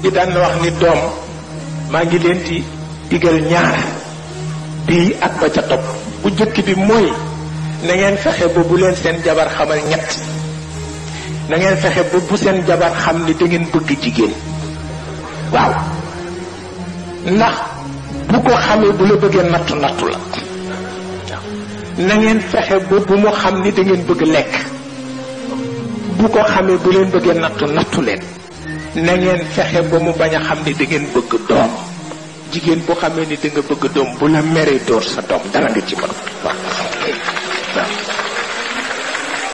gi daan na wax ni doom maa ngi leen di digal ñaar bii ak ba ca topp bu jëkk bi mooy na ngeen fexe ba bu leen seen jabar xamal ñett na ngeen fexe ba bu seen jabar xam ni da ngeen bëgg jigéen waaw ndax bu ko xamee bu la bëggee nattu nattu la na ngeen fexe ba bu mu xam ni da ngeen bëgg lekk bu ko xamee bu leen bëggee nattu nattu leen na ngeen fexe ba mu bañ a xam ni da ngeen bëgg doom jigéen bu xamee ni da nga bëgg doom bu la meree dóor sa doom dara nga ci mën waaw